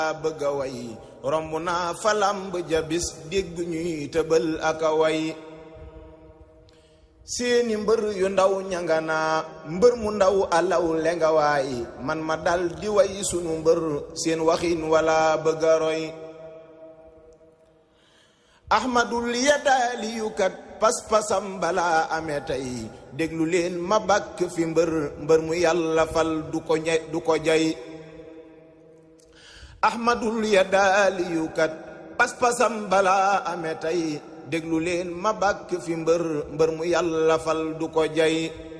bëgga way romb naa falamb jabis dégg ñuy tëbal aka way seeni mbër yu ndaw ñanga naa mbër mu ndaw alaw lenga waay man ma dal di way sunu mbër seen waxin wala bëgga roy ahmadul yadaaliyukat pas-pasam balaa amee tey déglu leen ma bàkk fi mbër mbër mu yàlla fal du ko ñe du ko jay ahmadul yadaaliyukat pas-pasam balaa amee tey déglu leen ma bàkk fi mbër mbër mu yàlla fal du ko jay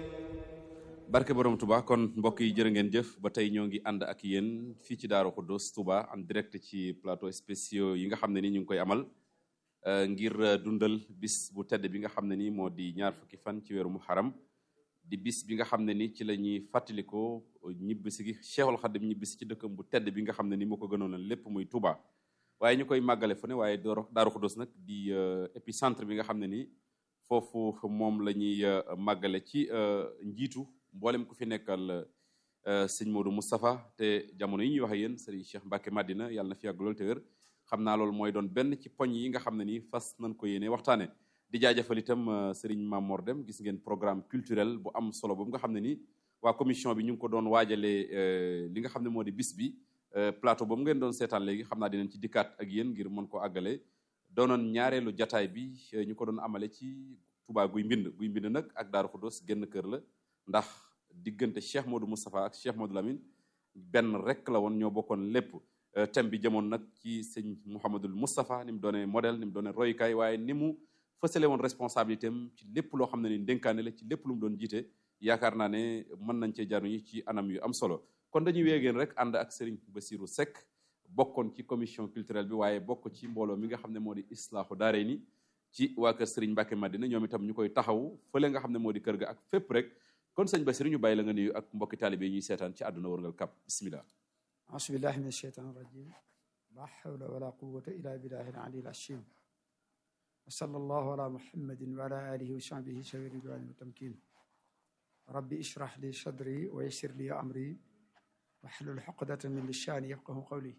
barke borom Touba kon mbokk yi jërë ngeen jëf ba tey ñoo ngi ànd ak yéen fii ci Daaru Xuddoos Touba en direct ci plateau spéciaux yi nga xam ne ni ñu ngi koy amal ngir dundal bis bu tedd bi nga xam ne ni moo di ñaar fukki fan ci weeru muharram di bis bi nga xam ne ni ci la ñuy fàttalikoo ñibbisi gi Cheikhul Khadim ñibbisi ci dëkkam bu tedd bi nga xam ne ni moo ko gënoon lépp muy Touba waaye ñu koy màggale fu ne waaye Daaru Xuddoos nag di épicentre bi nga xam ne ni foofu moom la ñuy màggale ci njiitu mboolem ku fi nekkal sëñ Modou Moustapha te jamono yi ñuy wax ak yéen sëriñ Cheikh Mbacke Madina yàlla na fi yàgg lool te wér xam naa loolu mooy doon benn ci poñ yi nga xam ne nii fas nañ ko yéene waxtaane di jaajëfal itam sëriñ Mamor Dem gis ngeen programme culturel bu am solo boobu nga xam ne ni waa commission bi ñu ngi ko doon waajalee li nga xam ne moo di bis bi plateau boobu ngeen doon seetaan léegi xam naa dinañ ci dikkaat ak yéen ngir mën ko àggale doonoon ñaareelu jataay bi ñu ko doon amale ci Touba guy mbind guy mbind nag ak Daaru Xuddoos génn kër la ndax diggante Cheikh Modou Moustapha ak Cheikh Modou Lamine benn rek la woon ñoo bokkoon lépp thème bi jëmoon nag ci sëñ Mouhamadul Moustapha ni mu doonee modèle ni mu doonee royukaay waaye ni mu fësale woon responsabilité am ci lépp loo xam ne ni dénkaane la ci lépp lu mu doon jiite yaakaar naa ne mën nañ cee jaruñu ci anam yu am solo kon dañuy wéegeen rek ànd ak Serigne Bassirou Seck bokkoon ci commission culturelle bi waaye bokk ci mbooloo mi nga xam ne moo di islaahu daare ni ci waa kër Serigne Mbacke Madina ñoom itam ñu koy taxaw fële nga xam ne moo di kër ga ak fépp rek kon sëñ Bassirou ñu bàyyi la nga nuyu ak mbokki taalibe yi ñuy seetaan ci àdduna wërngal kap bismillah asubillahi min asheytan irajim la hawla wala quwata illa billahi al-ali al-azim wa sallallahu ala muhammadin wa ala alihi wa sahbihi sawi ridwani wa tamkin rabbi ishrah li sadri wa yassir li amri wahlul uqdatan min lisani yafqahu qawli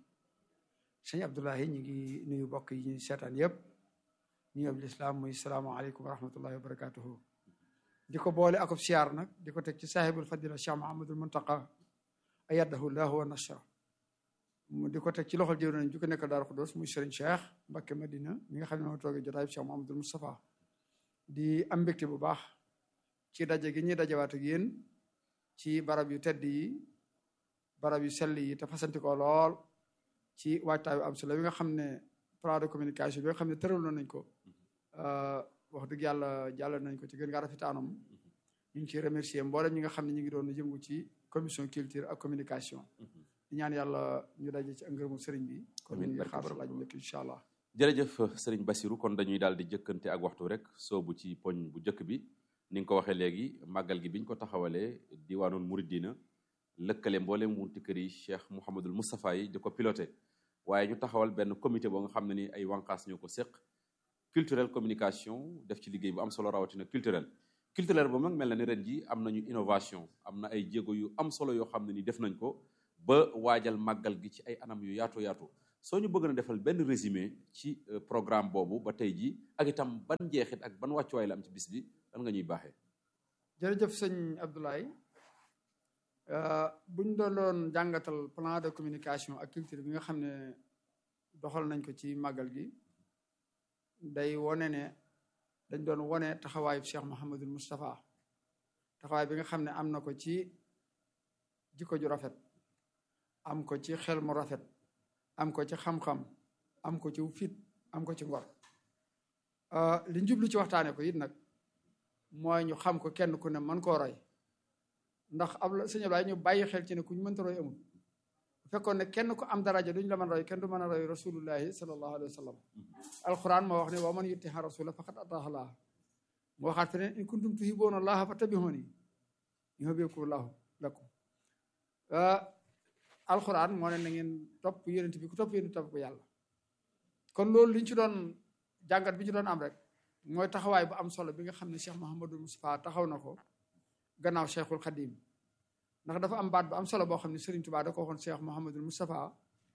sëñ Abdoulahi ñu ngi nuyu bokk yi ñuy seetaan yëpp ñu yób lislaam muy salaamaaleykum wa rahmatullahi wa barakatuhu di ko boole akub siyaar nag di ko teg ci saahibul fadila Cheikh Mahamadul Muntaqa ayadahu llahu wa nasra mu di ko teg ci loxol jëw nañ ju ko nekk Daaru Xuddoos muy Serigne Cheikh Mbacke Madina mi nga xam ne moo toogee jotaay bi Cheikh Mahamadul Moustapha di am mbégte bu baax ci daje gi ñuy dajewaat ak yéen ci barab yu tedd yi barab yu sell yi te fasanti ko lool ci waajtaay bu am solo bi nga xam ne plan de communication bi nga xam ne tëraloon nañ ko wax dëgg yàlla jàll nañ ko ci gën ngaa rafetaanam ñu ngi ciy remercier mboolem ñi nga xam ne ñu ngi doon yëngu ci commission culture ak communication di ñaan yàlla ñu daje ci ngërëmu sëriñ bi kon ñu ngi xaabar laaj njëkk incha allah jërëjëf sëriñ Bassirou kon dañuy daal di jëkkante ak waxtu rek soobu ci poñ bu njëkk bi ni nga ko waxee léegi màggal gi biñ ko taxawalee diwaanul Muridina lëkkale mboolem wunti kër yi Cheikh Mouhamadul Moustapha yi di ko piloté waaye ñu taxawal benn comité boo nga xam ne ni ay wànqaas ñoo ko séq culturel communication def ci liggéey bu am solo rawatina culturel culturel ba mag mel na ni ren ji am nañu innovation am na ay jéego yu am solo yoo xam ne ni def nañ ko ba waajal màggal gi ci ay anam yu yaatu yaatu soo ñu bëgg na defal benn résumé ci programme boobu ba tey ji ak itam ban njeexit ak ban wàccuwaay la am ci bis bi lan nga ñuy baaxee jërëjëf sëñ Abdoulaye buñ doon doon jàngatal plan de communication ak culture bi nga xam ne doxal nañ ko ci màggal gi day wone ne dañ doon wone taxawaayu Cheikh Mouhamadul Moustapha taxawaay bi nga xam ne am na ko ci jikko ju rafet am ko ci xel mu rafet am ko ci xam-xam am ko ci fit am ko ci ngor li njublu ci waxtaane ko it nag mooy ñu xam ko kenn ku ne mën koo roy ndax ab la sëñ Ablaye ñu bàyyi xel ci ne ku ñu mënta roy amul bu fekkoon ne kenn ku am daraja duñ la mën roy kenn du mën a roy rasulullahi sallallahu alayhi wa sallam alquran moo wax ne wa man yutiha rasula faqad ataha allah mu waxaat feneen in kuntum tuhibbuuna allaha fattabi'uuni yuhbibkumu llahu lakum alquran moo ne na ngeen topp yonent bi ku topp yonent topp ko yàlla kon loolu liñ ci doon jàngat bi ñu doon am rek mooy taxawaay bu am solo bi nga xam ne Cheikh Mouhamadou Moustapha taxaw na ko gannaaw Cheikhul Khadim ndax dafa am baat bu am solo boo xam ne Serigne Touba da ko waxoon Cheikh Mouhamadou Moustapha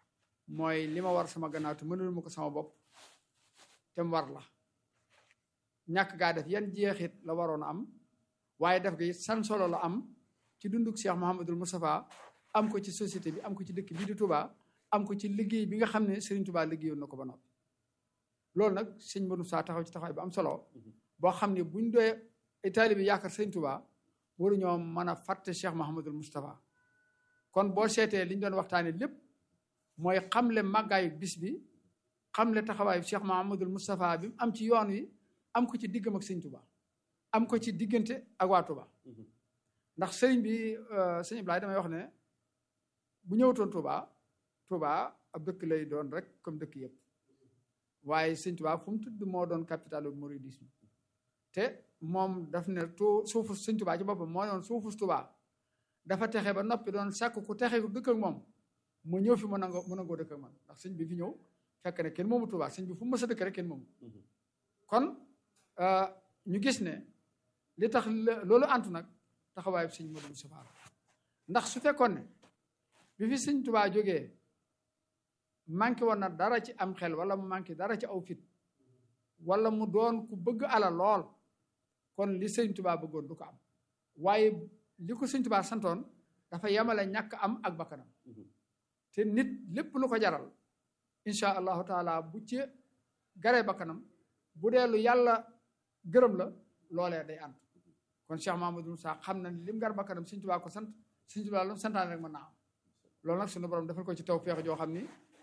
mooy li ma war sama gannaaw te mënul ma ko sama bopp te mu war la ñàkk gaa def yan jeexit la waroon a am waaye def gi san solo la am ci dunduk Cheikh Mouhamadul Moustapha am ko ci société bi am ko ci dëkk bii di Touba am ko ci liggéey bi nga xam ne Serigne Touba liggéeyoon na ko ba noppi loolu nag sëñ Modou Sa taxaw ci taxawaay bu am solo boo xam ne buñ doyee ay taalibe yaakaar Serigne Touba waruñoo mën a fàtte Cheikh Mouhamadul Moustapha kon boo seetee li ñu doon waxtaanee lépp mooy xamle màggaayu bis bi xamle taxawaayu Cheikh Mouhamadul Moustapha bi am ci yoon wi am ko ci diggam ak Serigne Touba am ko ci diggante ak waa Touba ndax sëriñ bi sëñ Ibrahima damay wax ne bu ñëwatoon Touba Touba ab dëkk lay doon rek comme dëkk yëpp waaye sëñ Touba fu mu tudd moo doon capitalu mouridisme te moom daf ne tu suufu sëñ Touba ci boppam moo doon suufu Touba dafa texe ba noppi doon sàkk ku texe ku dëkk ak moom mu ñëw fi mu nangoo mu nangoo dëkk ak man ndax sëñ bi fi ñëw fekk ne kenn moomu Touba sëñ bi fu mu mës a dëkk rek kenn moomu kon ñu gis ne li tax loolu antu nag taxawaayu sëñ Modou Moustapha ndax su fekkoon ne bi fi sëñ Touba jógee manqué woon na dara ci am xel wala mu manqué dara ci aw fit wala mu doon ku bëgg ala lool kon li sëñ Touba bëggoon du ko am waaye li ko sëñ Touba santoon dafa yemale ñàkk am ak bakkanam te nit lépp lu ko jaral incha allahu taala bu ci garee bakkanam bu dee lu yàlla gërëm la loolee day ànd kon Cheikh Mamadou Moussa xam na lim gar bakkanam sëñ Touba ko sant sëñ Touba lu santaane rek mën naa am loolu nag suñu borom defal ko ci taw feex joo xam ni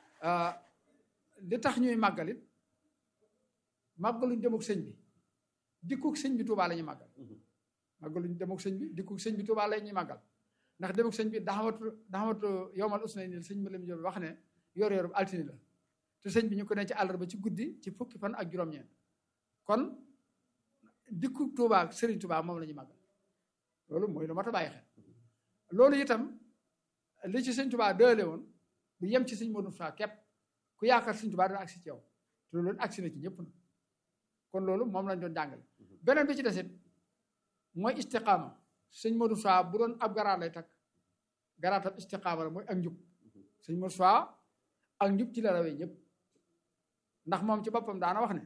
li tax ñuy màggalit màggaluñ dem ak sëñ bi dikkuk sëñ bi Touba la ñuy màggal màggaluñ dem ak sëñ bi dikkuk sëñ bi Touba la ñuy màggal ndax dem ak sëñ bi daxamatu daxamatu yowmal usnay ni sëñ ma lam job wax ne yor yor bu altine la te sëñ bi ñu ko ne ci àllarba ci guddi ci fukki fan ak juróom-ñeent kon dikku Touba ak Serigne Touba moom la ñuy màggal loolu mooy lu mat a bàyyi xel loolu itam li ci sëñ Touba dële woon du yem ci sëñ Modou Moussa képp ku yaakaar sëñ Touba dana agsi ci yow te loolu agsi na ci ñëpp na kon loolu moom lañ doon jàngale beneen bi ci desit mooy istiqaama sëñ Modou Moussa bu doon ab garaat lay takk garaatam istiqaama la mooy ak njub sëñ Modou Moussa ak njub ci la rawee ñëpp ndax moom ci boppam daana wax ne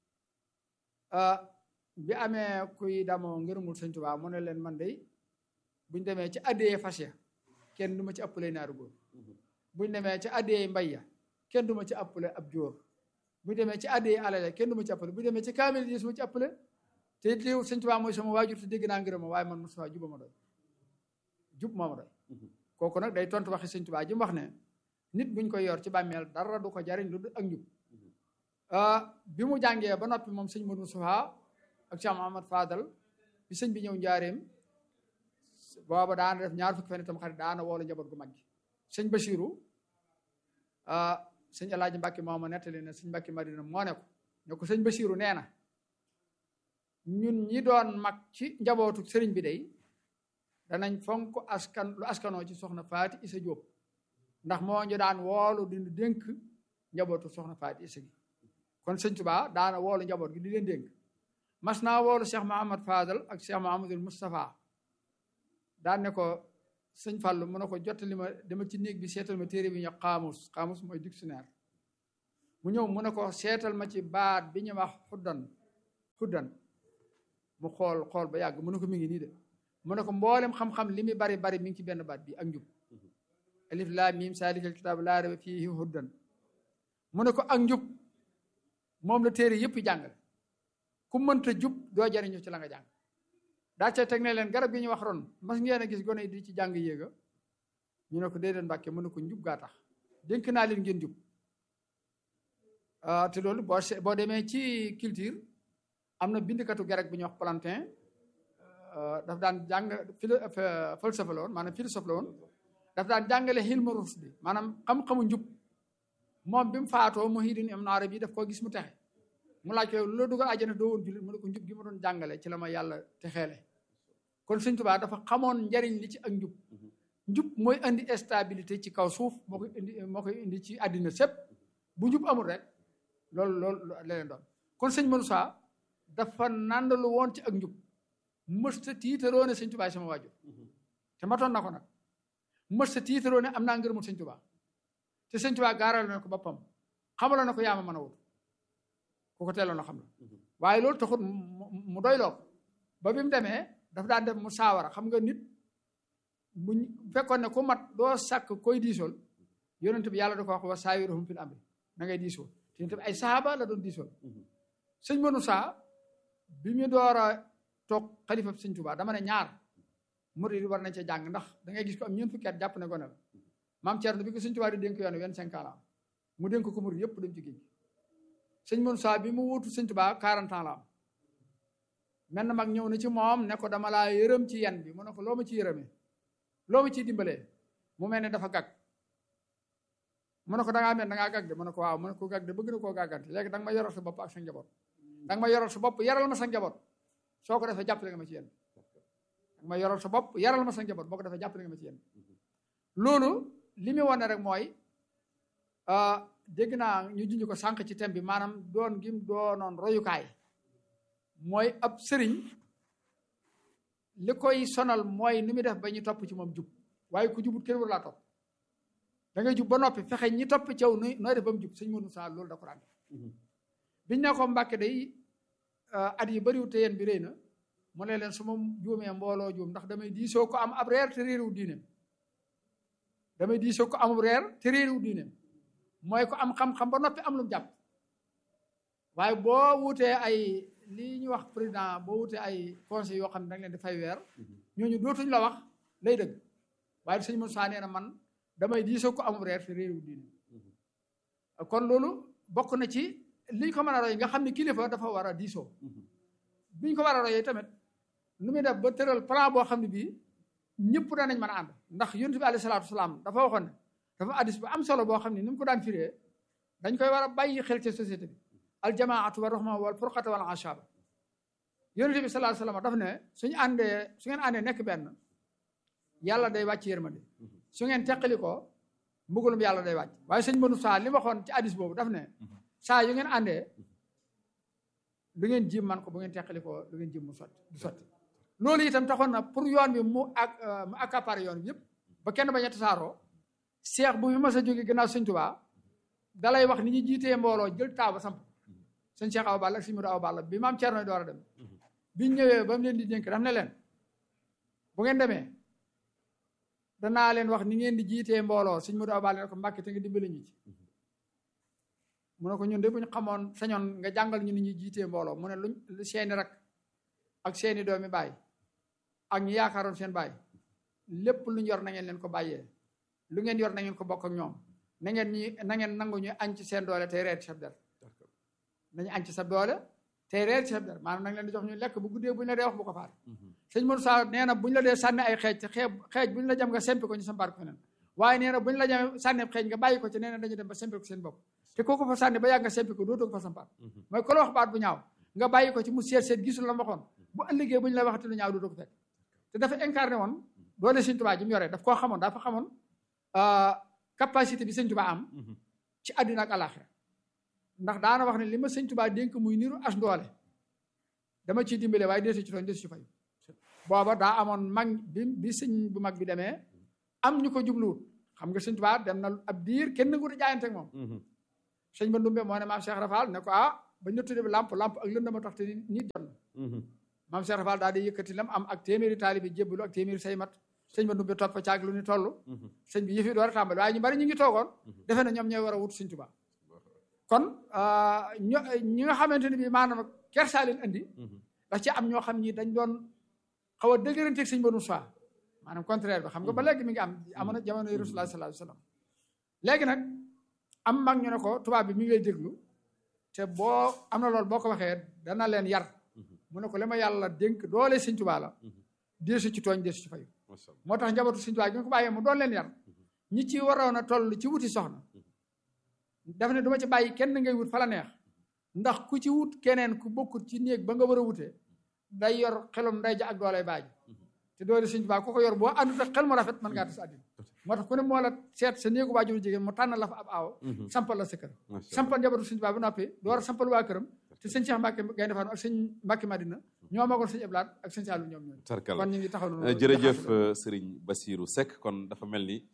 bi amee kuy damoo ngërëmul sëñ Tuubaa mu ne leen man de buñ demee ci addiyee fas ya kenn du ma ci ëppale naaru góor buñ demee ci addiyee mbay ya kenn du ma ci ëppale ab jóor buñ demee ci addiyee alale kenn du ma ci ëppale buñ demee ci kaamil yi su ma ci ëppale te it liw sëñ Tuubaa mooy sama waajur te dégg naa ngërëm waaye man Mustafaa juba ma doy jub moo ma doy kooku nag day tontu waxi sëñ Tuubaa ji mu wax ne nit buñ koy yor ci bàmmeel dara du ko jariñ lu dul ak njub bi mu jàngee ba noppi moom sëñ Modou Moustapha ak Cheikh Mouhamad Fadal bi sëñ bi ñëw njaareem booba daana def ñaar fukki fan itam xarit daana woolu njaboot gu mag gi sëñ Bachirou sëñ El Hadj Mbacke moo ma nettali ne sëñ Mbacke Madina moo ne ko ne ko sëñ Bachirou nee na ñun ñi doon mag ci njabootu sëriñ bi day danañ fonk askan lu askanoo ci soxna Faati Isa Diop ndax moo ñu daan woolu di dénk njabootu soxna Faati Isa gi kon sëñ Tuubaa daana woolu njaboot gi di leen dénk mas naa woolu Cheikh Mahamad Fadal ak Cheikh Mahamadul Moustapha daan ne ko sëñ Fàllu mu ne ko jottali ma dama ci néeg bi seetal ma téere bi ñu xaamus xaamus mooy dictionnaire mu ñëw mu ne ko seetal ma ci baat bi ñu wax xuddan xuddan mu xool xool ba yàgg mu ne ko mi ngi nii de mu ne ko mboolem xam-xam li muy bari bari mi ngi ci benn baat bi ak njub alif laam miim saalikal kitaab laa rayba fiihi huddan mu ne ko ak njub moom la téere yëpp jàngale ku mënta jub doo jariñu ci la nga jàng daa ca teg ne leen garab gi ñu wax ron mas ngeen a gis gone yi di ci jàng yéega ñu ne ko déedéet mbàkke mu ne ko njub gaa tax dénk naa leen ngeen jub te loolu boo boo demee ci culture am na bindkatu grec bu ñuy wax Plantin daf daan jàng philo falsafa la woon maanaam philosophe la woon daf daan jàngale xilma rusdi maanaam xam-xamu njub moom bi mu faatoo Muhyiddin Ibn Arabi daf koo gis mu texe mu laaj ko lu la dugal àjjana doo woon jullit mu ne ko njub gi ma doon jàngale ci la ma yàlla texeele kon Sëñ Tuubaa dafa xamoon njariñ li ci ak njub njub mooy indi stabilité ci kaw suuf moo koy indi moo koy indi ci àddina sépp bu njub amul rek loolu loolu la leen doon kon sëñ Moussa dafa nandalu woon ci ak njub mësta tiitaroo ne Sëñ Tuubaa sama waajur te matoon na ko nag mësta tiitaroo ne am naa ngërëmul Sëñ Tuubaa te sëñ Tuubaa gaaral na ko boppam xamaloon na ko yaa ma mën a wut ku ko teeloon a xam la waaye loolu taxut mu doy loo ba bi mu demee dafa daan def mu saawara xam nga nit bu fekkoon ne ku mat doo sàkk koy diisool yonent bi yàlla da ko wax wa saawiruhum fil amri na ngay diisoo te tamit ay saaba la doon diisool sëñ mënu saa bi mu door a toog xalifa sëñ Tuubaa dama ne ñaar murid war nañ cee jàng ndax da ngay gis ko am ñeent fukki at jàpp ne gone la maam Thierno bi ko sëñ Tuubaa di dénk yoon vingt-cinq ans la am mu dénk ko murid yëpp dem ci géej sëñ mënu saa bi mu wuutu sëñ Tuubaa quarante ans la am mel na mag ñëw na ci moom ne ko dama laa yërëm ci yan bi mu ne ko loo ma ci yërëmee loo ma ciy dimbalee mu mel ne dafa gag mu ne ko da ngaa mel da ngaa gag de mu ne ko waaw mu ne ko gag de bëgg na koo gàggante léegi da nga ma yoral sa bopp ak sa njaboot da nga ma yoral sa bopp yaral ma sa njaboot soo ko defee jàppale nga ma ci yéen da nga ma yoral sa bopp yaral ma sa njaboot boo ko defee jàppale nga ma ci yéen loolu li mu wane rek mooy dégg naa ñu junj ko sànq ci thème bi maanaam doon gim doonoon royukaay mooy ab sëriñ li koy sonal mooy ni muy def ba ñu topp ci moom jub waaye ku jubut kenn war laa topp da ngay jub ba noppi fexe ñi topp caw nu nooy def ba mu jub sëñ Modou Sa loolu da ko daan biñ ne ko Mbàkke day at yi bëriwul te yéen bi rëy na mu ne leen su ma juumee mbooloo juum ndax damay diisoo ko am ab reer te réeru diineem damay diisoo ko am ab reer te réeru diineem mooy ko am xam-xam ba noppi am lu mu jàpp waaye boo wutee ay lii ñu wax président boo wutee ay conseil yoo xam ne da nga leen di fay weer ñooñu dootuñ la wax lay dëgg waaye sëñ Modou Sa nee na man damay diisoo ko amul reer te réewu diine kon loolu bokk na ci liñ ko mën a roy nga xam ne kilifa dafa war a diisoo biñ ko war a royee tamit nu muy def ba tëral plan boo xam ne bii ñëpp danañ mën a ànd ndax yonent bi alayhi salaatu wasalaam dafa waxoon ne dafa addis bu am solo boo xam ne ni mu ko daan firee dañ koy war a bàyyi xel ci société bi aljamaatu wa rahma wal furqata wal ashaba yonent bi sallallahu alayhi wasallam daf ne suñu àndee su ngeen àndee nekk benn yàlla day wàcc yërmande su ngeen teqali ko mbugalum yàlla day wàcc waaye sëñ Modou Sa li waxoon ci addis boobu daf ne saa yu ngeen àndee lu ngeen jim man ko bu ngeen teqali ko lu ngeen jim mu sotti du sotti loolu itam taxoon na pour yoon bi mu ak mu accaparé yoon bi yëpp ba kenn bañ a tasaaroo seex bu fi mas a jóge gannaaw sëñ Tuubaa dalay wax ni ñu jiitee mbooloo jël taaba samp sëñ Cheikh Awa Balla ak sëñ Modou Awa Balla bi maam Thierno door a dem biñ ñëwee ba mu leen di dénk daf ne leen bu ngeen demee danaa leen wax ni ngeen di jiitee mbooloo sëñ Modou Awa Balla ne ko Mbàkke te nga dimbali ñu ci mu ne ko ñun de bu ñu xamoon sañoon nga jàngal ñu ni ñuy jiitee mbooloo mu ne luñ seeni rak ak seeni doomi baay ak ñu yaakaaroon seen baay lépp lu ñu yor na ngeen leen ko bàyyee lu ngeen yor na ngeen ko bokk ak ñoom na ngeen ñi na ngeen nangu ñu añ ci seen doole tey reer ci sab der nañu añ ci sa doole tey reer ci sab der maanaam nag leen di jox ñu lekk bu guddee bu ñu la dee wax bu ko faat sëñ Modou Sa nee na bu ñu la dee sànni ay xeej te xeej xeej bu ñu la jam nga sempi ko ñu sambaar ko feneen waaye nee na bu ñu la jam sànni xeej nga bàyyi ko ci nee na dañu dem ba sempi ko seen bopp te kooku fa sànni ba yàgg nga sempi ko dootoo ko fa sampaat mooy ko la wax baat bu ñaaw nga bàyyi ko ci mu seet seet gisul la waxoon bu ëllëgee bu ñu la waxati lu ñaaw dootoo ko fekk te dafa incarné woon doole sëñ Tuubaa ji mu yoree daf koo xamoon dafa xamoon capacité bi sëñ Tuubaa am ci àddina ak àllaaxira ndax daana wax ne li ma sëñ Tuubaa dénk muy niru as doole dama ciy dimbale waaye deesu ci tooñ deesu ci fay booba daa amoon mag bi bi sëñ bu mag bi demee am ñu ko jubluwut xam nga sëñ Tuubaa dem na ab diir kenn nangu jaayante ak moom sëñ ba ndumbe moo ne maam Cheikh Rafal ne ko ah ba ñu tudde lamp lamp ak lënd ma tax te nit jot na maam Cheikh Rafal daal di yëkkati lam am ak téeméeri taalibi jébbalu ak téeméeri say mat sëñ ba ndumbe topp caag lu ni toll sëñ bi yëfi door a tàmbali waaye ñu bari ñu ngi toogoon defe na ñoom ñooy war a wut sëñ Tuubaa kon ño ñi nga xamante ne bii maanaam kersaa leen andi daf ci am ñoo xam ñi dañ doon xaw a dëgëranteeg sëñ Banu Saa maanaam contraire bi xam nga ba léegi mi ngi am amoon na jamono yi Rasulullah sallallahu alayhi wasallam léegi nag am mag ñu ne ko tubaab bi mi ngi lay déglu te boo am na loolu boo ko waxee dana leen yar mu ne ko li ma yàlla dénk doole sëñ Tuubaa la deesu ci tooñ deesu ci fayu moo tax njabootu sëñ Tuubaa gi nga ko bàyyee mu doon leen yar ñi ci waroon a toll ci wuti soxna daf ne du ma ci bàyyi kenn ngay wut fa la neex ndax ku ci wut keneen ku bokkut ci néeg ba nga war a wutee day yor xelum nday ja ak doolay baaji te doole sëñ Tuubaa ku ko yor boo àndut ak xel mu rafet mën ngaa tas àddina moo tax ku ne moo la seet sa néegu waajuru jigéen mu tànn la fa ab aaw sampal la sa kër sampal njabootu sëñ Tuubaa ba noppi door a sampal waa këram te sëñ Cheikh Mbacke Gaynde Fatma ak sëñ Mbacke Madina ñoo magoon sëñ Eblaat ak sëñ Saalu ñoom ñooñu tarkal kon ñu ngi taxaw noonu jërëjëf Serigne Bassirou Seck kon dafa mel ni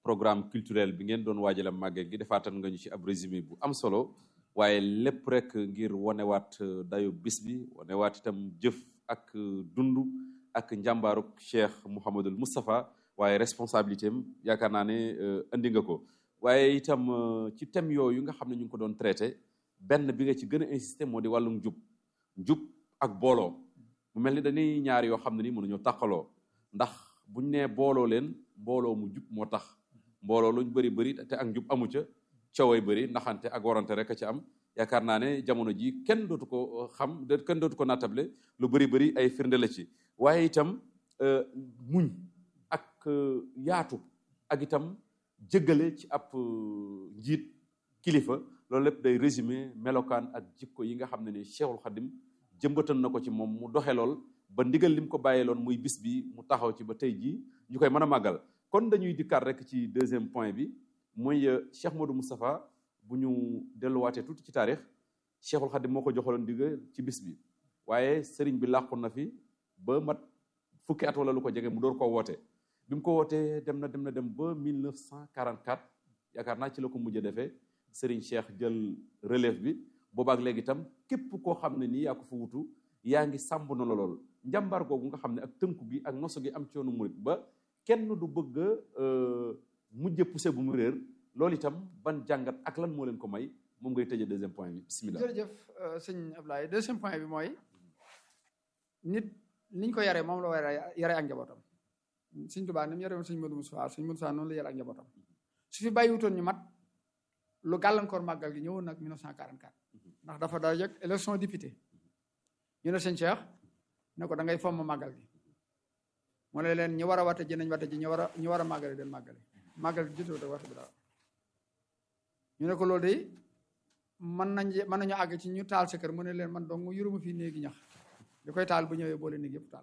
programme culturel bi ngeen doon waajale màggal gi defaatan nga ñu ci ab résumé bu am solo waaye lépp rek ngir wanewaat dayo bis bi wanewaat itam jëf ak dund ak njàmbaaruk Cheikh Mouhamadul Moustapha waaye responsabilité am yaakaar naa ne andi nga ko waaye itam ci thème yooyu nga xam ne ñu ngi ko doon traité benn bi nga ci gën a insisté moo di wàllum njub njub ak booloo mu mel ni dañuy ñaar yoo xam ne ni mënuñoo tàqaloo ndax buñ nee booloo leen booloo mu jub moo tax mbooloo luñ bëri bëri te ak njub amu ca cooway bëri naxante ak warante rek a ci am yaakaar naa ne jamono ji kenn dootu ko xam kenn dootu ko nattable lu bëri bëri ay firnde la ci waaye itam muñ ak yaatu ak itam jëggale ci ab njiit kilifa loolu lépp day résumé melokaan ak jikko yi nga xam ne ni Cheikhul Khadim jëmbatan na ko ci moom mu doxe lool ba ndigal lim ko bàyyeeloon muy bis bi mu taxaw ci ba tey jii ñu koy mën a màggal kon dañuy dikkaat rek ci deuxième point bi muy Cheikh Modou Moustapha bu ñu delluwaatee tuuti ci taarix Cheikhul Khadim moo ko joxaloon ndigal ci bis bi waaye sëriñ bi làqu na fi ba mat fukki at wala lu ko jege mu door koo woote bi mu ko wootee dem na dem na dem ba 1944 yaakaar naa ci la ko mujj a defee sëriñ Cheikh jël relève bi boobaak léegi itam képp koo xam ne nii yaa ko fa wutu yaa ngi sàmb na la lool njàmbaar googu nga xam ne ak tënku gi ak noso gi am ci yoonu murit ba kenn du bëgg a mujj poussé bu mu réer loolu itam ban jàngat ak lan moo leen ko may moom ngay tëjee deuxième point bi bismillah jërëjëf sëñ Ablaye deuxième point bi mooy nit niñ ko yaree moom la war a yare ak njabootam sëñ Tuubaa ni mu yare woon sëñ Modou Moustapha sëñ Modou Moustapha noonu la yare ak njabootam su fi bàyyiwutoon ñu mat lu gàllankoor màggal gi ñëwoon nag 1944 ndax dafa daa yëg élection député ñu ne sëñ Cheikh ne ko da ngay fomm màggal gi mu ne leen ñi war a wate ji nañ wate ji ñi war a ñi war a màggale den màggale màggal gi jotewut ak wate bi dara ñu ne ko loolu de mën nañ mën nañu àgg ci ñu taal sa kër mu ne leen man dong yuruma fii néegi ñax di koy taal bu ñëwee boole néeg yëpp taal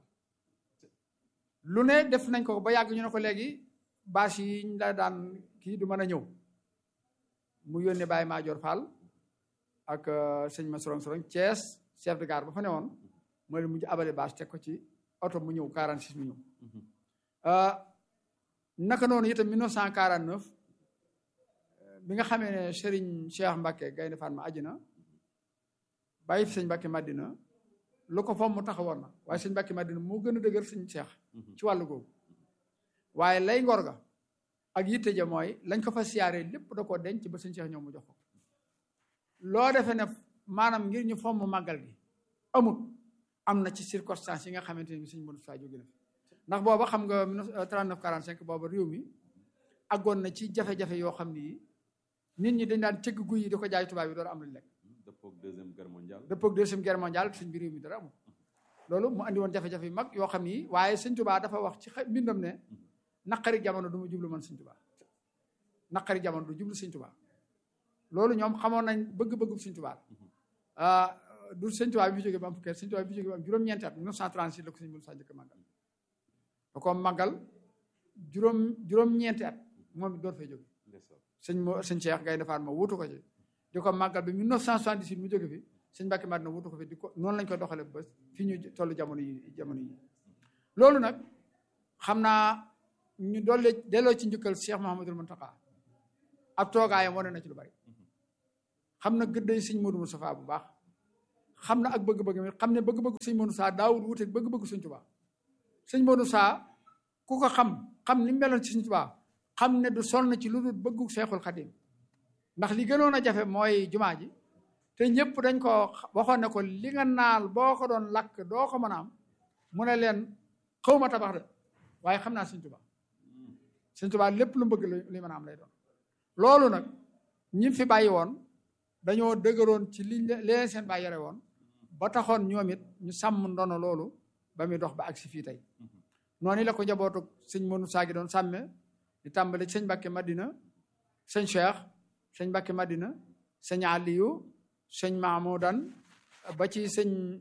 lu ne def nañ ko ba yàgg ñu ne ko léegi bâche yi ñu la daan kii du mën a ñëw mu yónnee Baye Maajoor Fall ak sëñ ma sorong sorong Thiès chef de gare ba fa ne woon mooy leen mujj abale bâche teg ko ci oto mu ñëw 46 mu ñëw naka noonu itam 1949 bi nga xamee ne Serigne Cheikh Mbacke Gaynde Fatma àjjina bàyyi fi sëñ Mbacke Madina lu ko fomm mu taxawoon na waaye sëñ Mbacke Madina moo gën a dëgër sëñ Cheikh ci wàllu googu waaye lay ngor ga ak yitte ja mooy lañ ko fa siyaaree lépp da koo denc ba sëñ Cheikh ñëw mu jox ko loo defee ne maanaam ngir ñu fomm màggal gi amut am na ci circonstance yi nga xamante ni sëñ Modou Moustapha jóge na fi ndax booba xam nga 39 45 booba réew mi àggoon na ci jafe-jafe yoo xam ni nit ñi dañ daan cëgg guy yi di ko jaay tubaab yi door am luñ lekk dëppook deuxième guerre mondiale dëppook deuxième guerre mondiale sëñ bi réew mi dara amul loolu mu andi woon jafe-jafe yu mag yoo xam ni waaye sëñ Tuubaa dafa wax ci mbindam ne naqari jamono du ma jublu man sëñ Tuubaa naqari jamono du jublu sëñ Tuubaa loolu ñoom xamoon nañ bëgg-bëggu sëñ Tuubaa du sëñ Tuubaa bi fi jógee ba am fukki at sëñ Tuubaa bi fi jógee ba am juróom-ñeenti at 1936 la ko sëñ Modou Sa njëkk a màggal da ko màggal juróom juróom-ñeenti at moom it door fay jóge sëñ mo sëñ Cheikh Gaynde Fatma wutu ko ci di ko màggal bi 1978 mu jóge fi sëñ Mbàkke Madina wutu ko fi di ko noonu lañ ko doxale ba fi ñu toll jamono yi jamono yi loolu nag xam naa ñu doole delloo ci njukkal Cheikh Mouhamadul Mountakha ab toogaayam wane na ci lu bari xam na gëdday sëñ Modou Moustapha bu baax xam na ak bëgg-bëgg mi xam ne bëgg-bëgg sëñ Modou Moustapha daawul wuteeg bëgg-bëgg sëñ Tuubaa sëñ Modou Moustapha ku ko xam xam ni meloon ci sëñ Tuubaa xam ne du sonn ci lu dul bëggu Seexul Xadim ndax li gënoon a jafe mooy jumaa ji te ñëpp dañ ko waxoon ne ko li nga naal boo ko doon lakk doo ko mën a am mu ne leen xaw ma tabax de waaye xam naa sëñ Tuubaa sëñ Tuubaa lépp lu bëgg li mën a am lay doon loolu nag ñi fi bàyyi woon dañoo dëgëroon ci liñ leen seen bàyyi yore woon ba taxoon ñoom it ñu sàmm ndono loolu ba muy dox ba agsi fii tey noonu la ko njabootu sëñ Modou Sa gi doon sàmme di tàmbali sëñ Mbàkke Madina sëñ Cheikh sëñ Mbàkke Madina sëñ Aliyu sëñ Mahmoudan ba ci sëñ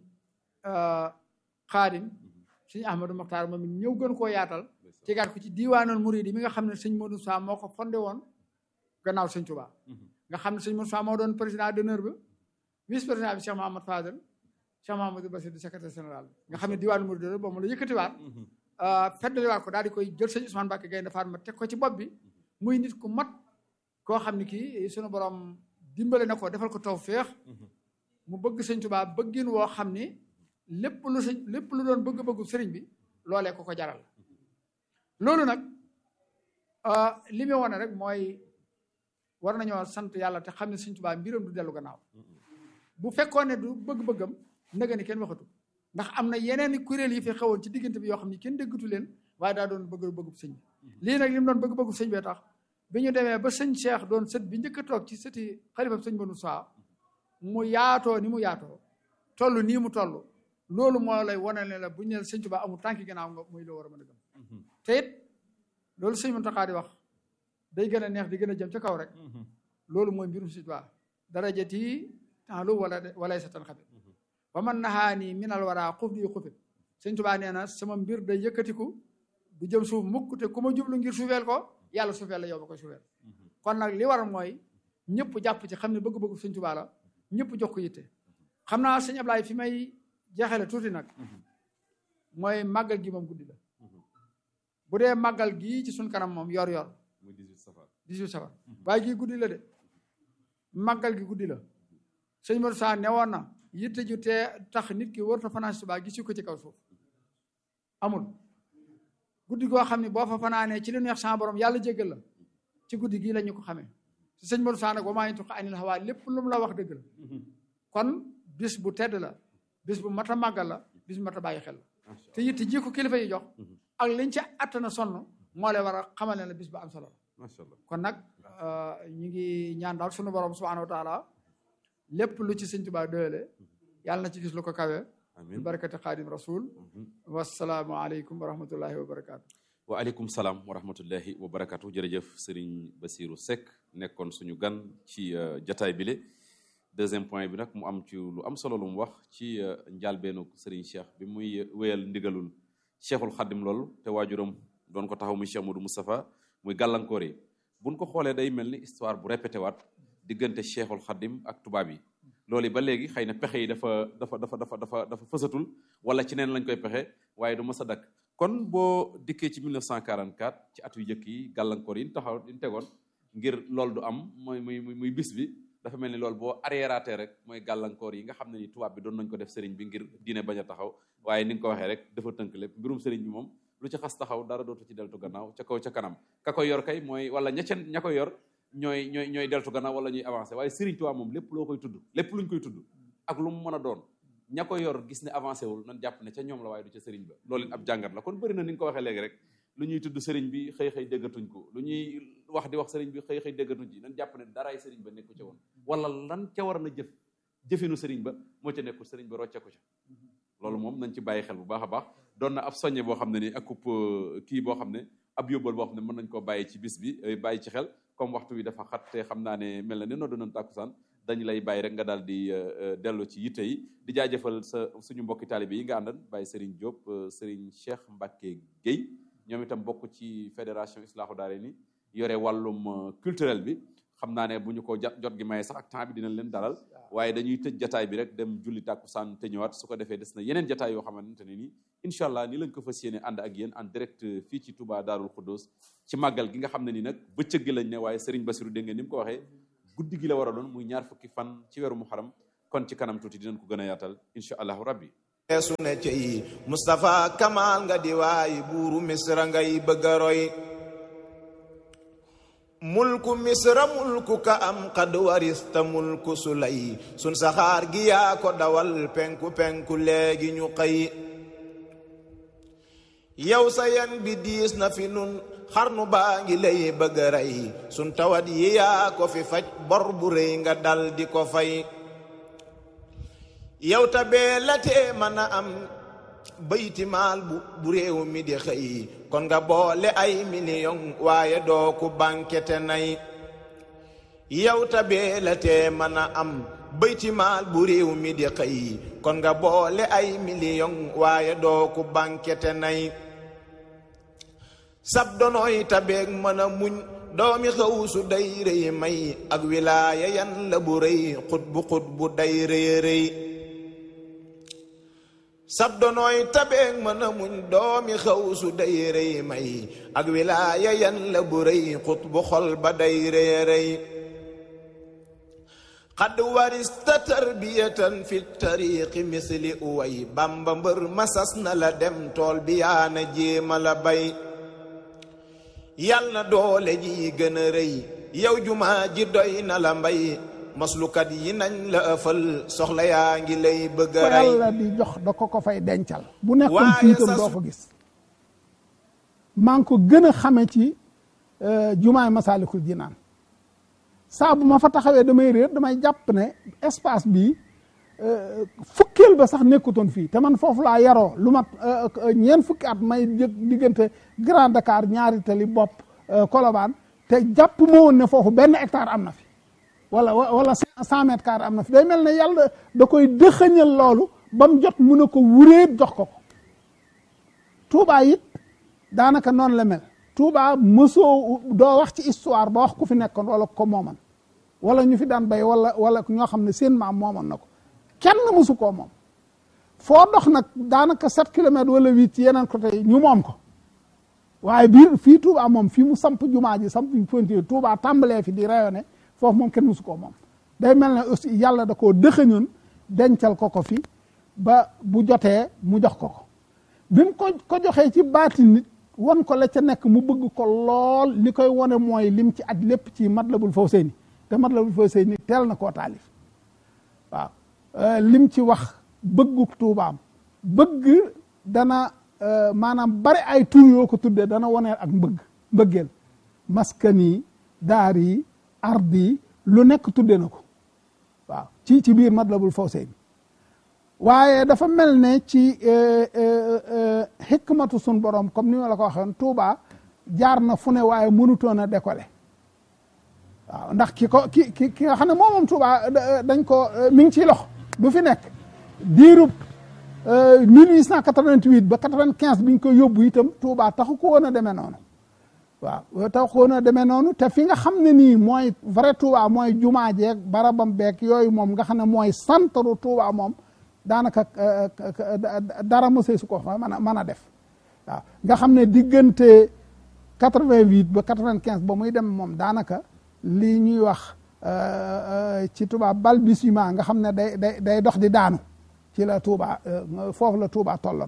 Xaadim sëñ Ahmadou Mokhtar moom it ñëw gën koo yaatal tegaat ko ci diiwaanul muridi mi nga xam ne sëñ Modou Sa moo ko fondé woon gannaaw sëñ Touba nga xam ne sëñ Modou Sa moo doon président d'honneur ba vice président bi Cheikh Mahamad Fadel Cheikh Mahamadou Bassir di secrétaire général nga xam ne diiwaanul muridi la boobu la yëkkatiwaat feddaliwaat ko daal di koy jël sëñ Ousmane Mbacke Gaynde Fatma teg ko ci bopp bi muy nit ku mat koo xam ne kii sunu borom dimbale na ko defal ko tawféex mu bëgg sëñ Tuubaa bëggin woo xam ni lépp lu sëñ lépp lu doon bëgg-bëggu sëriñ bi loolee ko ko jaral loolu nag li muy wane rek mooy war nañoo sant yàlla te xam ne sëñ Tuubaa mbiram du dellu gannaaw bu fekkoon ne du bëgg-bëggam naga ni kenn waxatu ndax am na yeneen i kuréel yi fi xewoon ci diggante bi yoo xam ne kenn déggatu leen waaye daa doon bëgg bëggub sëñ bi lii nag li mu doon bëgg bëggub sëñ bee tax bi ñu demee ba sëñ Cheikh doon sët bi njëkk a toog ci sëti xalifa sëñ Banu Saa mu yaatoo ni mu yaatoo toll nii mu toll loolu moo lay wane ne la bu ñu nee sëñ Tuubaa amul tànki gannaaw nga muy loo war a mën a gëm te it loolu sëñ Muntaxaa di wax day gën a neex di gën a jëm ca kaw rek loolu mooy mbirum sëñ Tuubaa darajati taalu wala walay sa tan xabit ba man naxaani minal waraa xuf di xufit sëñ Tuubaa nee na sama mbir day yëkkatiku du jëm suuf mukk te ku ma jublu ngir suufeel ko yàlla suufeel la yow ba koy suufeel kon nag li war mooy ñëpp jàpp ci xam ne bëgg-bëgg sëñ Tuubaa la ñëpp jox ko yitte xam naa sëñ Ablaay fi may jeexale tuuti nag mooy màggal gi moom guddi la bu dee màggal gii ci suñ kanam moom yor yor muy 18 safar 18 safar waaye gii guddi la de màggal gi guddi la sëñ Modou Sa newoon na yitte ju tee tax nit ki warut a fanaan si Tuubaa gis ko ci kaw suuf amul guddi goo xam ne boo fa fanaanee ci lu neex sa borom yàlla jéggal la ci guddi gii la ñu ko xamee te sëñ Modou Sa nag wa maa yantiqu anil hawaa lépp lu mu la wax dëgg la kon bis bu tedd la bis bu mat a màggal la bis bu mat a bàyyi xel la te yitte ji ko kilifa yi jox ak liñ ci attana sonn moo lay war a xamal ne la bis bu am solo la macha allah kon nag ñu ngi ñaan daal sunu borom subhanahu wa taala lépp lu ci sëñ Tuubaa doyale yàlla na ci gis lu ko kawe bi amin barakati xaadim rasul wasalaamu aleykum wa rahmatullahi wa barakaatu waaleykum salaam wa rahmatullahi wa barakatu jërëjëf Serigne Bassirou Seck nekkoon suñu gan ci jataay bile deuxième point bi nag mu am ci lu am solo lu mu wax ci njaalbeenu Serigne Cheikh bi muy wéyal ndigalul Cheikhul Xaddim loolu te waajuram doon ko taxaw muy Cheikh Modou Moustapha muy gàllankoor yi buñ ko xoolee day mel ni histoire bu répété waat diggante Cheikhul Xaddim ak tubaab yi loolu ba léegi xëy na pexe yi dafa dafa dafa dafa dafa dafa fësatul wala ci neen lañ koy pexe waaye du mës a dakk kon boo dikkee ci 1944 ci at yu njëkk yi gàllankoor yi ñu taxaw yi ñu tegoon ngir loolu du am mooy muy muy bis bi dafa mel ni loolu boo arriératé rek mooy gàllankoor yi nga xam ne ni tubaab bi doon nañ ko def sëriñ bi ngir diine bañ a taxaw waaye ni nga ko waxee rek dafa tënk lépp mbirum sëriñ bi moom lu ci xas taxaw dara dootu ci deltu gannaaw ca kaw ca kanam ka koy yor kay mooy wala ña ca ña koy yor ñooy ñooy ñooy deltu gannaaw wala ñuy avancé waaye sëriñ Tuubaa moom lépp loo koy tudd lépp luñ koy tudd ak lu mu mën a doon ña ko yor gis ne avancé wul nan jàpp ne ca ñoom la waaye du ca sëriñ ba loolu it ab jàngat la kon bëri na ni nga ko waxee léegi rek lu ñuy tudd sëriñ bi xëy xëy déggatuñ ko lu ñuy wax di wax sëriñ bi xëy xëy déggatuñ ci nan jàpp ne daraay sëriñ ba nekku ca woon wala lan ca war na jëf jëfinu sëriñ ba moo ca nekkul sëriñ ba rocceeku ca loolu moom nañ ci bàyyi xel bu baax a baax doon na ab soññe boo xam ne ni akub kii boo xam ne ab yóbbal boo xam ne mën nañ koo bàyyi ci bis bi bàyyi ci xel comme waxtu wi dafa xat te xam naa ne mel na ne noo doon tàkkusaan dañu lay bàyyi rek nga daal di dellu ci yitte yi di jaajëfal sa suñu mbokki taalibe yi nga àndan bàyyi Serigne Diop Serigne Cheikh Mbacke Guèye ñoom itam bokk ci fédération Islaahu Daarayni yore wàllum culturel bi xam naa ne bu ñu ko jot gi maye sax ak temps bi dinañ leen dalal waaye dañuy tëj jataay bi rek dem julli tàkkusaan te ñëwaat su ko defee des na yeneen jataay yoo xamante ne nii incha allah ni lañ ko fas yéene ànd ak yéen en direct fii ci Touba Daarul Xuddoos ci màggal gi nga xam ne ni nag bëccëg gi lañ ne waaye Serigne Bassirou dégg ngeen ni mu ko waxee guddi gi la war a doon muy ñaar fukki fan ci weeru muharram kon ci kanam tuuti dinañ ko gën a yaatal incha allahu rabbi eesu ne cey Moustapha Kamal nga di waay buuru misra ngay bëgg a roy mulku misra mulku ka am xad warista mulku sulay sun saxaar gi yaa ko dawal penku penku léegi ñu xëy yow sa yan bi diis na fi nun xarnu baa ngi lay bëgg a rey sun tawat yi yaa ko fi faj bor bu rëy nga dal di ko fay yow ta bee la tee mën a am bayti maal bu bu réew mi di xëy kon nga boole ay million waaye doo ku bankete nay yow ta bee la tee mën a am bayti maal bu réew mi di xëy kon nga boole ay million waaye doo ku bankete nay sab donooy tabeeg mën a muñ doomi xaw su day rëy may ak wilaaya yan la bu rëy xut bu xut bu day rëy rëy sab donooy tabeeg mën a muñ doomi xaw su day rëy may ak wilaaya yan la bu rëy xut bu xol ba day rëy rëy xad warista tarbiyatan fi tariqi misli uway bamba mbër masas na la dem tool bi yaana jéema la bay yal na doole ji gën a rëy yow jumaa ji doy na la mbay maslukat yi nañ la ëfal soxla yaa ngi lay bëgg a ko rey yàlla di jox da ko ko fay dencal bu nekkoon Waaye fii itam sa doo su- ko gis maa ngi ko gën a xame ci euh, jumaay Masaalikul Jinaan saa bu ma fa taxawee damay réer damay jàpp ne espace bi euh, fukkeel ba sax nekkutoon fii te man foofu laa yaroo lu mat euh, euh, ñeent fukki at may jëg diggante Grand Dakar ñaari tali bopp euh, Colobane te jàpp ma woon ne foofu benn hectare am na fi wala wala cent mètres carrés am na fi day mel ne yàlla da koy dëxëñal loolu ba mu jot mu ne ko wuréet jox ko ko Touba it daanaka noonu la mel Touba mësoo doo wax ci histoire ba wax ku fi nekkoon wala ko mooman wala ñu fi daan bay wala wala ñoo xam ne seen maam moomoon na ko kenn mësu koo moom foo dox nag daanaka sept kilomètres wala huit ci yeneen côté yi ñu moom ko waaye biir fii Touba moom fii mu samp jumaa ji samp fontier Touba tàmbalee fi di rayonné foofu moom kenn musu koo moom day mel ne aussi yàlla da koo dëxëñoon dencal ko ko fi ba bu jotee mu jox ko ko bi mu ko ko joxee ci baati nit wan ko la ca nekk mu bëgg ko lool li koy wone mooy lim ci aj lépp ci Matlabul Fawzayni te Matlabul Fawzayni teel na koo taalif waaw Euh, lim ci wax bëggu tuubaam bëgg dana euh, maanaam bari ay tur yoo ko tuddee dana woneel ak mbëgg mbëggeel maskani daar yi ardi lu nekk tudde na ko waaw ci ci biir Matlabul Fawzayni waaye dafa mel ne ci euh, euh, euh, xikmatu sun borom comme ni ma la ko waxoon Touba jaar na fu ne waaye mënutoon a décoller waaw ndax ki ko ki ki ki nga xam ne moom moom Touba da- dañ ko mi ngi ciy lox du fi nekk diirub 1888 ba 95 bi ñu ko yóbbu itam Touba taxu ko woon a demee noonu waaw taxu ko woon a demee noonu te fi nga xam ne nii mooy vrai Touba mooy jumaa jeeg barabam beeg yooyu moom nga xam ne mooy santaru Touba moom daanaka euh, euh, dara mosee su ko fa mën a mën a def waaw nga xam ne diggante 88 ba 95 ba muy dem moom daanaka lii ñuy wax euh, euh, ci tubaab balbutiement nga xam ne day day day dox di daanu ci la Touba euh, foofu la Touba tolloon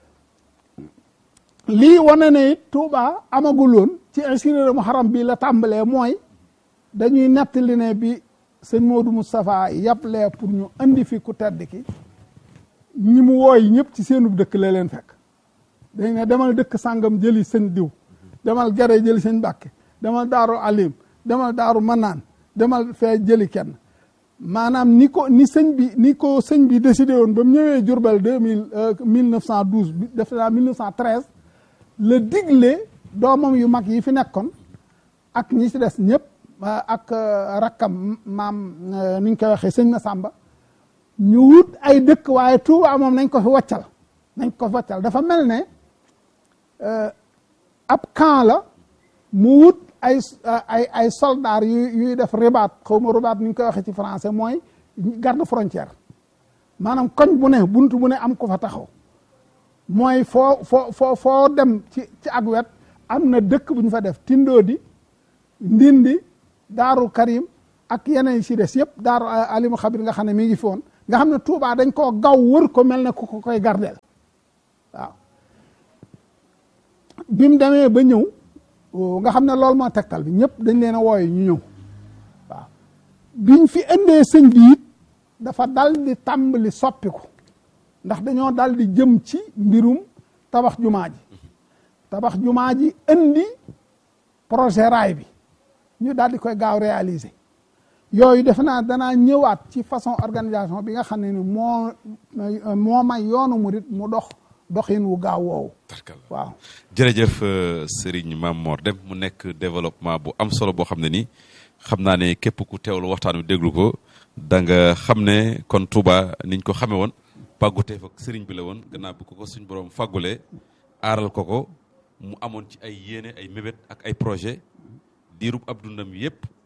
lii wane ne it Touba amaguloon ci insinéra Muharram bi la tàmbalee mooy dañuy nettali ne bi sëñ Modou Moustapha yàplee pour ñu andi fi ku tedd ki ñi mu wooy ñëpp ci seenub dëkk la leen fekk dañ ne demal dëkk sàngam jëli sëñ diw demal gere jëli sëñ Mbàkke demal daaru alim demal daaru manaan demal fee jëli kenn maanaam ni ko ni sëñ bi ni ko sëñ bi décidé woon ba mu ñëwee Jurbel deux mille mille neuf cent douze bi def naa mille neuf cent treize la digle doomam yu mag yi fi nekkoon ak ñi ci des ñëpp ak rakkam maam ni ñu koy waxee sëñ Masamba ñu wut ay dëkk waaye Touba moom nañ ko fi waccal nañ ko fi waccal dafa mel ne ab camp la mu wut ay ay ay soldats yu yuy def ribaat xaw ma ribaat ni ñu koy waxee ci français mooy garde frontière maanaam koñ bu ne bunt bu ne am ko fa taxaw mooy foo foo foo foo dem ci ci ak wet am na dëkk bu ñu fa def Tindoodi Ndindi Daaru Karim ak yeneen si des yëpp Daaru Alimu Xabir nga xam ne mi ngi fi woon nga xam ne Touba dañ koo gaw wër ko mel ne ku ko koy gardeel waaw bi mu demee ba ñëw nga xam ne loolu moo tegtal bi ñëpp dañ leen a wooye ñu ñëw waaw biñ fi indee sëñ bi it dafa dal di tàmbali soppiku ndax dañoo dal di jëm ci mbirum tabax jumaa ji tabax jumaa ji indi projet raay bi ñu daal di koy gaaw réaliser yooyu defe naa danaa ñëwaat ci façon organisation bi nga xam ne ni moo moo may yoonu murit mu dox doxin wu gaaw woowu waaw jërëjëf Serigne Mame Mor Deme mu nekk développement bu am solo boo xam ne nii xam naa ne képp ku teewlu waxtaan wi déglu ko da nga xam ne kon Touba niñ ko xamee woon pàgguteef ak sëriñ bi la woon gannaaw bu ko ko suñ borom fàggulee aaral ko ko mu amoon ci ay yéene ay mébét ak ay projet diirub ab dundam yépp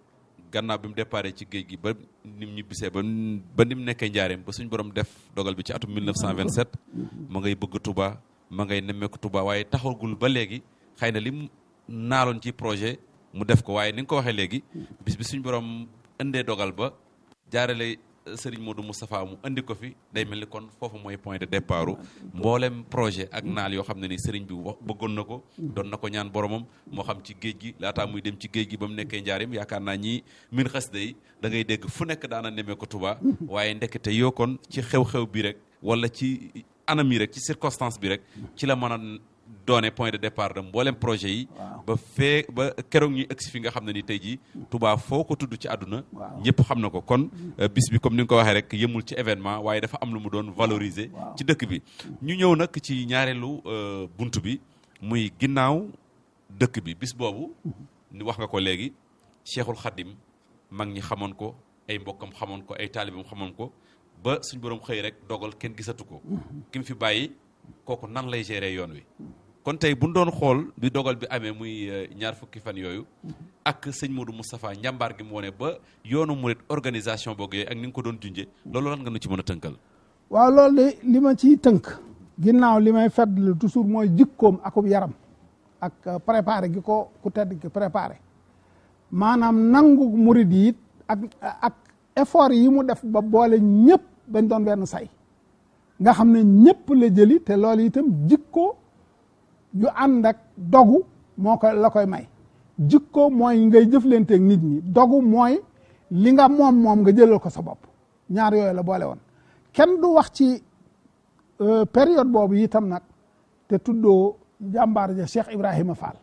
gannaaw bi mu déparé ci géej gi ba nim ñibbisee ba ba ni mu nekkee njaareem ba suñ borom def dogal bi ci atum 1927 ma ngay bëgg Touba ma ngay nemmeeku Touba waaye taxagul ba léegi xëy na li mu naaloon ci projet mu def ko waaye ni nga ko waxee léegi bis bi suñ borom indee dogal ba jaarale Serigne Modou Moustapha mu indi ko fi day mel ni kon foofu mooy point de départ mboolem projet ak naal yoo xam ne ni Serigne bi wax bëggoon na ko. doon na ko ñaan boromam moo xam ci géej gi laataa muy dem ci géej gi ba mu nekkee njaarim yaakaar naa ñii min xas day da ngay dégg fu nekk daana nemee ko Touba. waaye ndekete yoo kon ci xew-xew bi rek wala ci anam yi rek ci circonstance bi rek ci la mën a doone point de départ de mboolem projet yi. ba fee ba keroog ñuy egsi fi nga xam ne ni tey jii Touba foo ko tudd ci àdduna. ñëpp xam na ko kon bis bi comme ni nga ko waxee rek yëmul ci événement waaye dafa am lu mu doon valoriser. ci dëkk bi ñu ñëw nag ci ñaareelu bunt bi muy ginnaaw dëkk bi bis boobu. ni wax nga ko léegi Cheikhul Khadim mag ñi xamoon ko ay mbokkam xamoon ko ay taalibam xamoon ko ba suñ borom xëy rek dogal kenn gisatu ko. ki mu fi bàyyi kooku nan lay gérer yoon wi. kon tey bu ñu doon xool bi dogal bi amee muy ñaar fukki fan yooyu ak sëñ Modou Moustapha njàmbaar gi mu wone ba yoonu murit organisation boog yooyu ak ni nga ko doon junjee loolu lan nga nu ci mën a tënkal. waaw loolu de li ma ciy tënk. ginnaaw li may fàttali toujours mooy jikkoom akub yaram ak préparé gi ko ku tedd ki préparé maanaam nangu murit yi ak ak effort yi mu def ba boole ñëpp bañ doon benn say nga xam ne ñëpp la jëli te loolu itam jikko. yu ànd ak dogu moo ko la koy may jikko mooy ngay jëflanteeg nit ñi dogu mooy li nga moom moom nga jëlal ko sa bopp ñaar yooyu la boole woon kenn du wax ci période boobu itam nag te tuddoo jàmbaar ja Cheikh Ibrahima Fall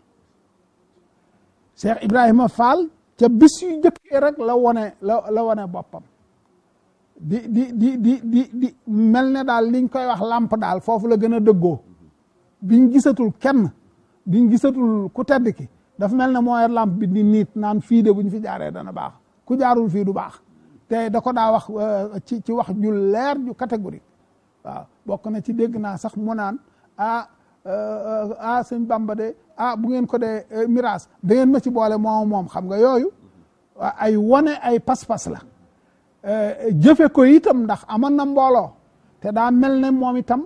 Cheikh Ibrahima Fall ca bis yu jëkkee rek la wone la la wone boppam di di di di di di mel ne daal liñ koy wax làmp daal foofu la gën a dëggoo biñ gisatul kenn biñ gisatul ku tedd ki dafa mel ne mooy lamp bi di niit naan fii de bu ñu fi jaaree dana baax ku jaarul fii du baax te da ko daa wax ci ci wax ju leer ju catégorique waaw bokk na ci dégg naa sax mu naan ah ah sëñ Bamba de ah bu ngeen ko dee miraas da ngeen ma ci boole moom moom xam nga yooyu ay wone ay pas-pas la jëfe ko itam ndax amoon na mbooloo te daa mel ne moom itam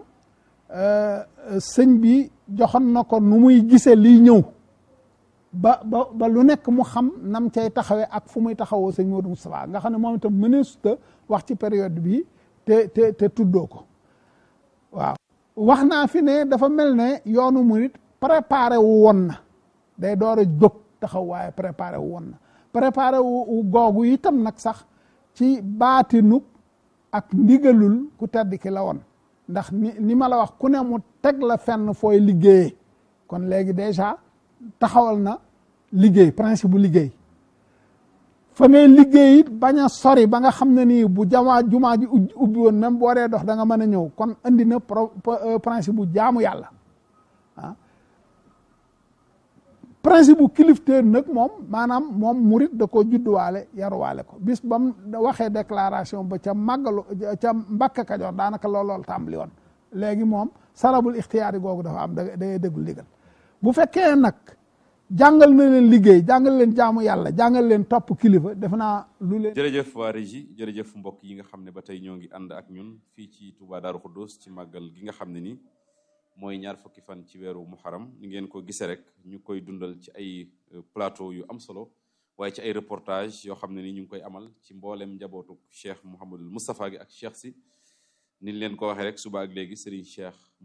sëñ bi joxoon na ko nu muy gisee liy ñëw ba ba ba lu nekk mu xam nam cay taxawee ak fu muy taxawoo sëñ Modou Moustapha nga xam ne moom itam mëneesuta wax ci période bi te te te tuddoo ko waaw wax naa fi ne dafa mel ne yoonu murit préparé wu woon na day door a jóg taxaw waaye préparé wu woon na préparé wu googu itam nag sax ci baatinub ak ndigalul ku tedd ki la woon ndax ni ni ma la wax ku ne mu teg la fenn fooy liggéeyee kon léegi déjà taxawal na liggéey principe bu liggéey fa ngay liggéey it bañ a sori ba nga xam ne nii bu jamaa jumaa ji ubbi woon même boo dee dox da nga mën a ñëw kon andi na principe bu jaamu yàlla ah principe bu kilifteer nag moom maanaam moom murit da ko judduwaale yaruwaale ko bis ba mu waxee déclaration ba ca màggalu ca Mbàkke Kajoor daanaka loolool tàmbali woon léegi moom sarabul ixtiyaari googu dafa am da ngay déggul ligal bu fekkee nag jàngal na leen liggéey jàngal leen jaamu yàlla jàngal leen topp kilifa def naa lu leen jërëjëf waa régie jërëjëf mbokk yi nga xam ne ba tey ñoo ngi ànd ak ñun fii ci Touba Daaru Xuddus ci màggal gi nga xam ne ni mooy ñaar fukki fan ci weeru muharam ni ngeen ko gisee rek ñu koy dundal ci ay plateau yu am solo waaye ci ay reportage yoo xam ne ni ñu ngi koy amal ci mboolem njabootu Cheikh Mouhamadul Moustapha gi ak Cheikh si ni leen ko waxee rek suba ak léegi Serigne Cheikh